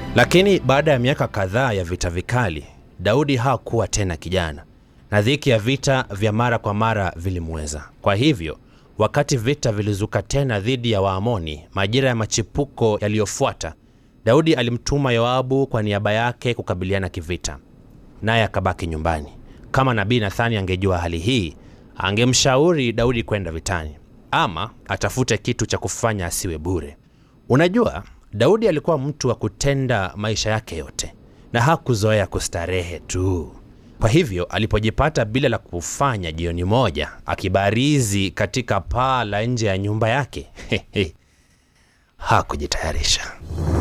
Lakini baada ya miaka kadhaa ya vita vikali, Daudi hakuwa tena kijana, na dhiki ya vita vya mara kwa mara vilimweza. Kwa hivyo, wakati vita vilizuka tena dhidi ya Waamoni majira ya machipuko yaliyofuata, Daudi alimtuma Yoabu kwa niaba yake kukabiliana kivita, naye akabaki nyumbani. Kama nabii Nathani angejua hali hii, angemshauri Daudi kwenda vitani ama atafute kitu cha kufanya asiwe bure. Unajua, Daudi alikuwa mtu wa kutenda maisha yake yote na hakuzoea kustarehe tu. Kwa hivyo alipojipata bila la kufanya jioni moja akibarizi katika paa la nje ya nyumba yake hakujitayarisha.